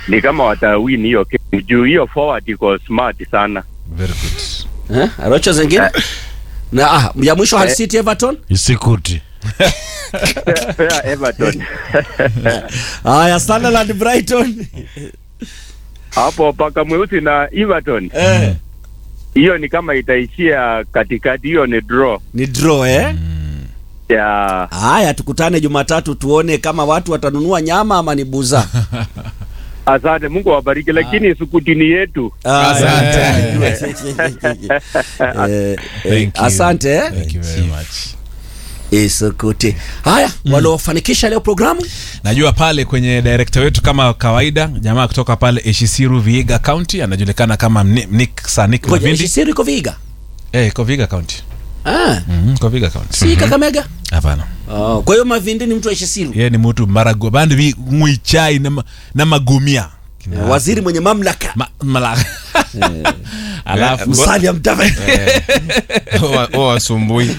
ni kama watawin hiyo game juu hiyo forward iko smart sana. Very good. Eh, Arocho zingine na ah, ya mwisho Hull City Everton. Isikuti. Fair Everton. Haya, Sunderland Brighton. Hapo paka mweusi na Everton. Eh, Hiyo ni kama itaishia katikati, hiyo ni draw. ni draw eh. Ya Haya, tukutane Jumatatu tuone kama watu watanunua nyama ama ni buza. asante, Mungu awabariki, lakini sukutini yetu. Asante. Thank you. Asante eh. Thank you very much. Isukuti. Haya, waliofanikisha leo programu Najua pale kwenye director wetu kama kawaida, jamaa kutoka pale Eshisiru Vihiga County anajulikana kama Ni- Nick Sanik ngoja Mavindi. Shisiri iko Vihiga. Eh, iko Vihiga County. Ah, Mhm, iko Vihiga County. si Kakamega. Hapana. Oh, kwa hiyo Mavindi ni mtu wa Shisiru. Yeye ni mtu marago bandi vi mwichai na, ma- na magumia. Kina- Waziri mwenye mamlaka. Ma, mala. Alafu Musalia Mudavadi. wasumbui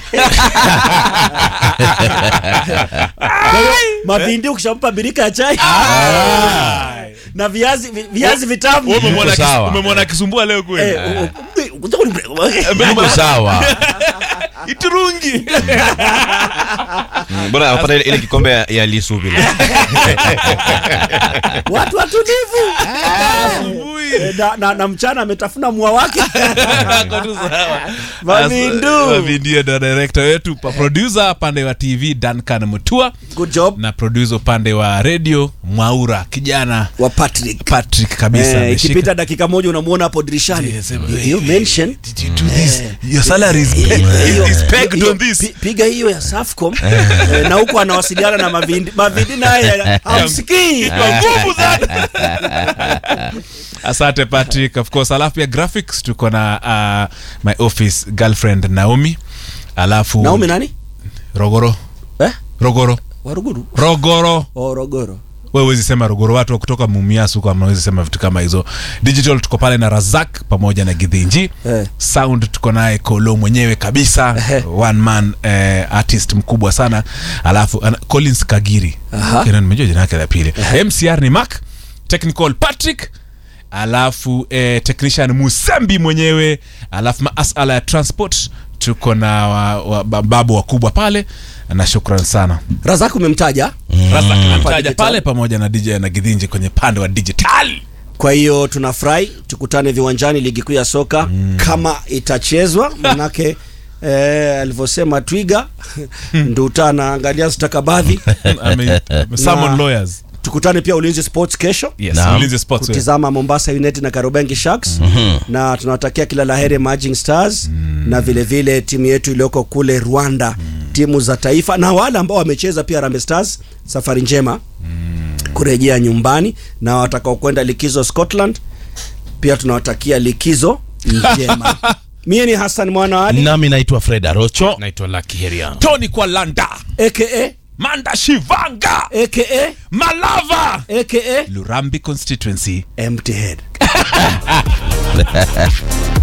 Kwa hiyo Mavindi ukishampa birika ya chai na viazi vi- viazi vitamu. Wewe umemwona Iko akis- sawa. umemwona akisumbua leo kweli? Eh, u- u- Iko sawa Iturungi. Mm, bora apata ile, ile kikombe ya, ya lisu vile watu watulivu. Asubuhi. Eh, na, na, na mchana ametafuna mua wake. Ako tu sawa. Mavindu. As- Mavindu ndo director wetu pa producer pande wa TV Duncan Mutua Good job na producer upande wa radio Mwaura kijana wa Patrick. Patrick kabisa Eh, ameshika. ikipita dakika moja unamuona hapo dirishani. Yes, eh, You- you mention Did you do this? Your salary is, hiyo- is pegged hiyo- on this. pi- piga hiyo ya Safcom eh, na huko anawasiliana na Mavindi. Mavindi naye hamsikii. Kwa nguvu sana. Asante Patrick, of course. Alafu pia graphics tuko na uh, my office girlfriend Naomi. Alafu Naomi nani? Rogoro. Eh? Rogoro. Waruguru. Rogoro. Orogoro. wewe huwezi sema rogoro watu wa kutoka mumias huko amawezi sema vitu kama hizo digital tuko pale na razak pamoja na gidhinji Eh. sound tuko naye kolo mwenyewe kabisa one man eh, artist mkubwa sana alafu ana, collins kagiri Aha. okay, na nimejua jina yake la pili mcr ni mark technical patrick alafu eh, technician musembi mwenyewe alafu masala ya transport tuko na wa, wa, babu wakubwa pale na shukran sana Razak umemtaja. Razak Hapa namtaja digital. pale pamoja na DJ na Gidhinji kwenye pande wa digital. Kwa hiyo tunafurahi tukutane viwanjani ligi kuu ya soka kama itachezwa, manake eh, alivyosema Twiga Nduta anaangalia stakabadhi. Ame- summon Na- lawyers. Tukutane pia Ulinzi Sports kesho Yes, Naam. Ulinzi Sports. wewe. kutizama Mombasa United na Karubengi Sharks na tunawatakia kila laheri Emerging Stars na vile vile timu yetu iliyoko kule Rwanda, timu za taifa na wale ambao wamecheza pia Harambee Stars, safari njema kurejea nyumbani, na watakao kwenda likizo Scotland pia tunawatakia likizo njema. Mie ni Hassan Mwana wa Ali nami naitwa fred arocho naitwa Lucky Herian. Tony kwa Landa. aka Manda Shivanga. aka Malava. aka Lurambi constituency. empty head.